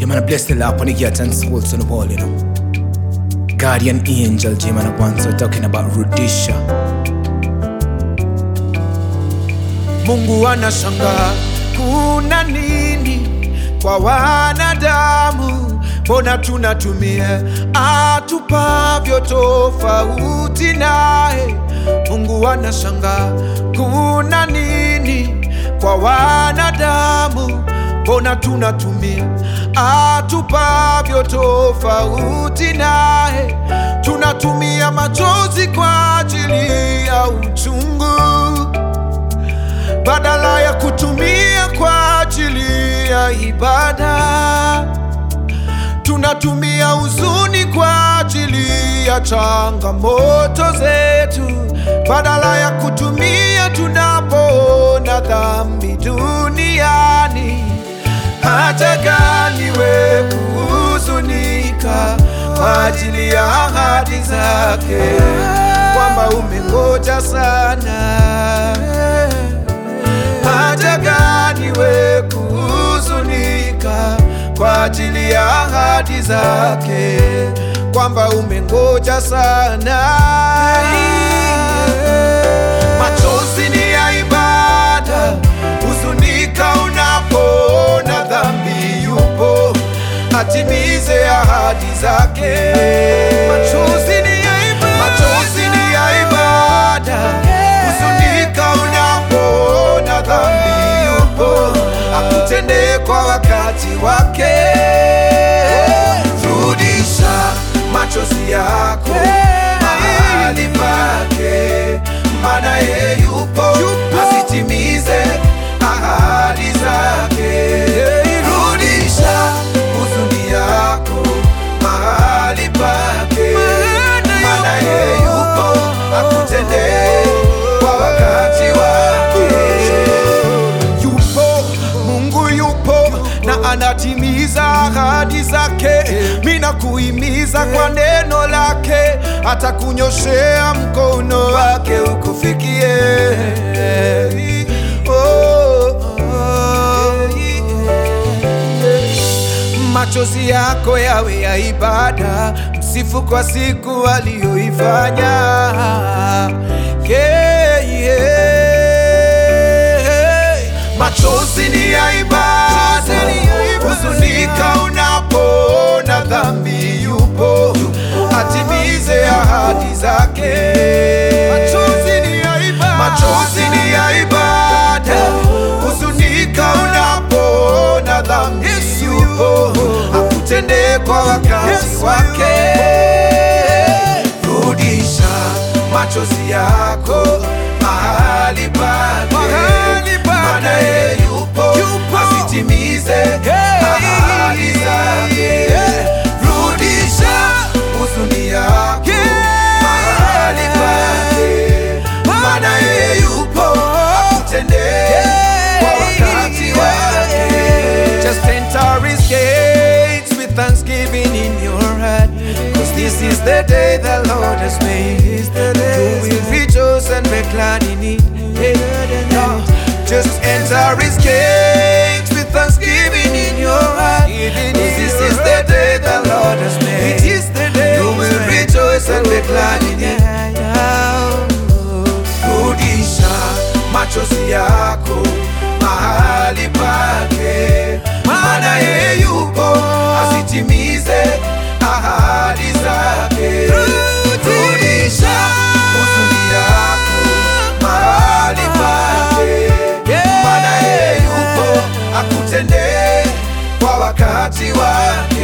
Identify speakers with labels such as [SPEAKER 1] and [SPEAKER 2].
[SPEAKER 1] Yeah, man, I bless the Lord upon the gates and souls on the wall, you know. Guardian angel, J man, I once were talking about Rudisha.
[SPEAKER 2] Mungu anashangaa kuna nini kwa wanadamu, mbona tunatumia atupavyo tofauti naye. Mungu anashangaa kuna nini kwa wanadamu, mbona tunatumia atupavyo tofauti naye. Tunatumia machozi kwa ajili ya uchungu badala ya kutumia kwa ajili ya ibada. Tunatumia huzuni kwa ajili ya changamoto zetu, badala ya kutumia tunapoona dhambi duniani. Hata gani we kuhuzunika kwa ajili ya ahadi zake, kwamba umengoja sana haja gani we kuhuzunika kwa ajili ya ahadi zake, kwamba umengoja sana. Machozi ni ya ibada, huzunika unapoona dhambi yupo, atimize ahadi zake. Machozi ni ya ibada, machozi ni ya ibada, huzunika unapoona dhambi yupo, akutendee kwa wakati wake. Rudisha machozi yako mahali pake, maana yeye yupo, asitimize ahadi zake. Rudisha huzuni yako mahali pake, maana yeye yupo, akutendee kwa wakati wake. Yupo Mungu yupo na anatimiza ahadi zake. Mina kuhimiza kwa neno lake, atakunyoshea mkono wake ukufikie. Oh, oh, machozi yako yawe ya ibada, msifu kwa siku aliyoifanya. Yeah, yeah. Machozi ni ya ibada, huzunika unapoona dhambi yupo, atimize ahadi zake. Machozi ni ya ibada, machozi ni ya ibada, huzunika unapoona dhambi yupo, akutendee kwa wakati wake. Rudisha machozi yako mahali pake, maana yeye yupo, asitimize ahadi zake. Rudisha huzuni yako mahali pake, maana yeye yupo, akutendee kwa wakati wake. Just enter his gates with thanksgiving in your heart. Cause this is the day the Lord has made. You will rejoice and be glad in it. Yeah. Just enter his gates with thanksgiving in your heart. Cause this is the day the Lord has made. You will rejoice and be glad in it. Rudisha machozi yako mahali pake, maana yeye yupo, asitimize ahadi zake. Rudisha huzuni yako mahali pake, maana yeye yupo, akutendee kwa wakati wake.